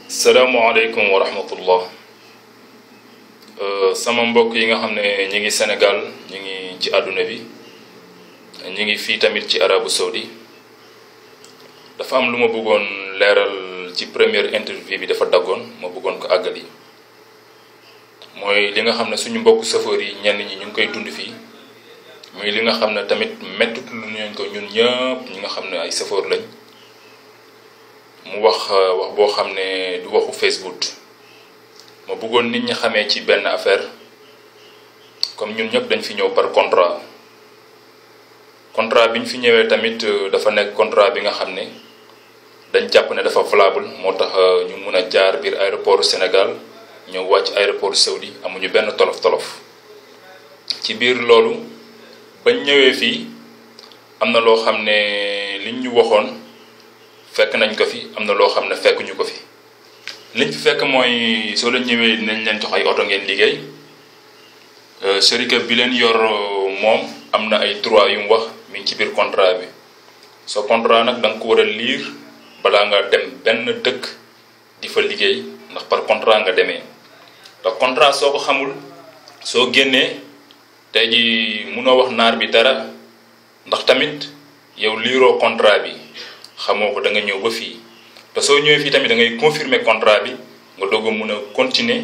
salaamaaleykum wa rahmatullah sama mbokk yi nga xam ne ñi ngi Sénégal ñi ngi ci àdduna bi ñi ngi fii tamit ci arabu saudi dafa am lu ma bëggoon leeral ci première interview bi dafa daggoon ma bëggoon ko àggali mooy li nga xam ne suñu mbokk chauffeur yi ñenn ñi ñu ngi koy dund fii muy li nga xam ne tamit mettut lu ñu ko ñun ñëpp ñi nga xam ne ay chauffeur lañ mu wax wax boo xam ne du waxu Facebook ma bëggoon nit ñi xamee ci benn affaire comme ñun ñëpp dañ fi ñëw par contrat contrat bi ñu fi ñëwee tamit dafa nekk contrat bi nga xam ne dañ jàpp ne dafa valable moo tax ñu mun a jaar biir aéroport Sénégal ñëw wàcc aéroport Saoudi amuñu benn tolof tolof ci biir loolu bañ ñëwee fii am na loo xam ne liñ ñu waxoon fekk nañ ko fi am na loo xam ne fekkuñu ko fi liñ fi fekk mooy soo leen ñëwee dinañ leen jox ay oto ngeen liggéey sërika bi leen yor moom am na ay droit yu mu wax mi ngi ci biir contrat bi soo contrat nag da nga ko war a liir balaa nga dem benn dëkk di fa liggéey ndax par contrat nga demee ndax contrat soo ko xamul soo génnee tey ji munoo wax naar bi dara ndax tamit yow liiroo contrat bi xamoo ko da nga ñëw ba fii te soo ñëwee fii tamit da ngay confirmer contrat bi nga doog a mun a continuer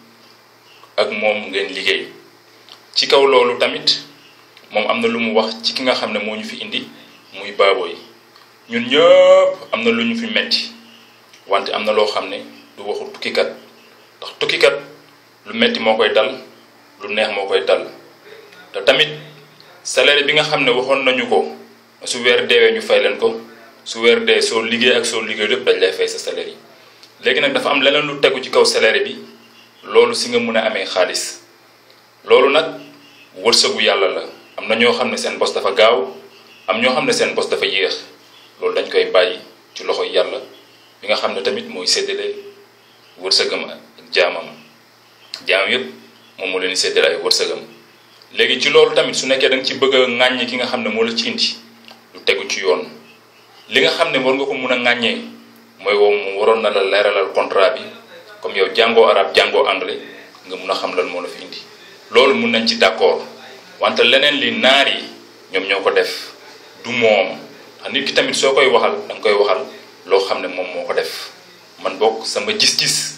ak moom ngeen liggéey ci kaw loolu tamit moom am na lu mu wax ci ki nga xam ne moo ñu fi indi muy baaboo yi ñun ñëpp am na lu ñu fi metti wante am na loo xam ne du waxu tukkikat ndax tukkikat lu metti moo koy dal lu neex moo koy dal te tamit salaire bi nga xam ne waxoon nañu ko su weer deewee ñu fay leen ko su weer dee soo liggéey ak soo liggéey lépp dañ lay fay sa salaire yi léegi nag dafa am leneen lu tegu ci kaw salaire bi loolu si nga mun a amee xaalis loolu nag wërsëgu yàlla la am na ñoo xam ne seen bos dafa gaaw am ñoo xam ne seen bos dafa yéex loolu dañ koy bàyyi ci loxo yàlla bi nga xam ne tamit mooy séddale wërsëgam ak jaamam jaam yépp moom moo leen di séddale ay wërsëgam léegi ci loolu tamit su nekkee da nga ci bëgg a ŋàññi ki nga xam ne moo la ci indi lu tegu ci yoon li nga xam ne war nga ko mun a ŋàññee mooy wow mu waroon na la leeralal contrat bi comme yow jàngoo arab jàngoo anglais nga mun a xam lan moo la fi indi loolu mun nañ ci d'accord wante leneen li naar yi ñoom ñoo ko def du moom ndax nit ki tamit soo koy waxal da nga koy waxal loo xam ne moom moo ko def man bokk sama gis-gis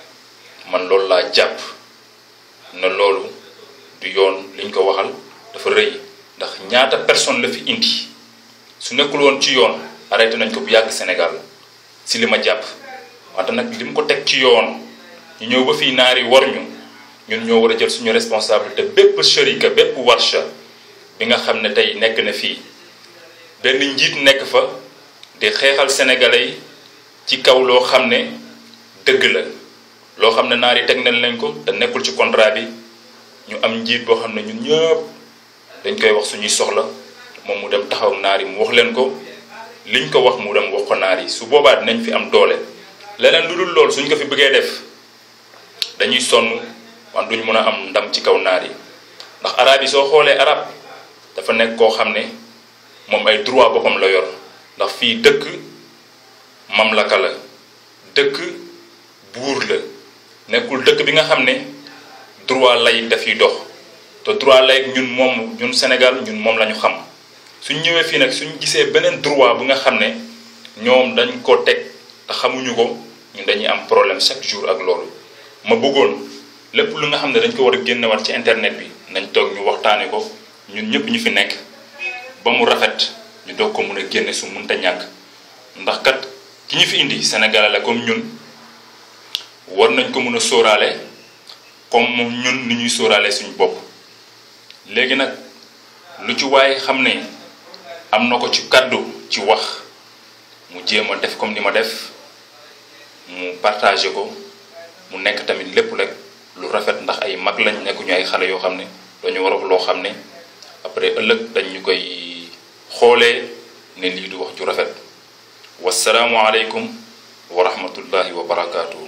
man loolu laa jàpp na loolu du yoon liñ ko waxal dafa rëy ndax ñaata personne la fi indi su nekkul woon ci yoon arrêté nañ ko bu yàgg Sénégal si li ma jàpp wante nag li mu ko teg ci yoon ñu ñëw ba fii naari war ñu ñun ñoo war a jël suñu responsabilité bépp sharika bépp warsha bi nga xam ne tey nekk na fii benn njiit nekk fa di xeexal sénégalais yi ci kaw loo xam ne dëgg la loo xam ne naar yi teg nañ leen ko te nekkul ci contrat bi ñu am njiit boo xam ne ñun ñëpp dañ koy wax suñuy soxla moom mu dem taxaw naar yi mu wax leen ko liñ ko wax mu dem wax ko naar yi su boobaa dinañ fi am doole leneen lu dul loolu suñ ko fi bëggee def dañuy sonn wan duñ mën a am ndam ci kaw naar yi ndax arab yi soo xoolee arab dafa nekk koo xam ne moom ay droit boppam la yor ndax fii dëkk mamlaka la dëkk buur la nekkul dëkk bi nga xam ne droit laïque dafiy dox te droit laïque ñun moom ñun Sénégal ñun moom la ñu xam suñ ñëwee fii nag suñ gisee beneen droit bu nga xam ne ñoom dañ ko teg te xamuñu ko ñun dañuy am problème chaque jour ak loolu ma bëggoon lépp lu nga xam ne dañ ko war a génnewaat ci internet bi nañ toog ñu waxtaane ko ñun ñëpp ñu fi nekk ba mu rafet ñu doog ko mun a génne su munta ñàkk ndax kat ki ñu fi indi Sénégalais la comme ñun war nañ ko mun a sóoraale comme ñun ni ñuy sóoraale suñu bopp léegi nag lu ci waaye xam ne am na ko ci kàddu ci wax mu jéem a def comme ni ma def mu partagé ko mu nekk tamit lépp rek lu rafet ndax ay mag lañ nekkuñu ay xale yoo xam ne dañu war a loo xam ne après ëllëg dañ ñu koy xoolee ne lii du wax ju rafet wasalaamualeykum wa rahmatullahi wa barakaatu.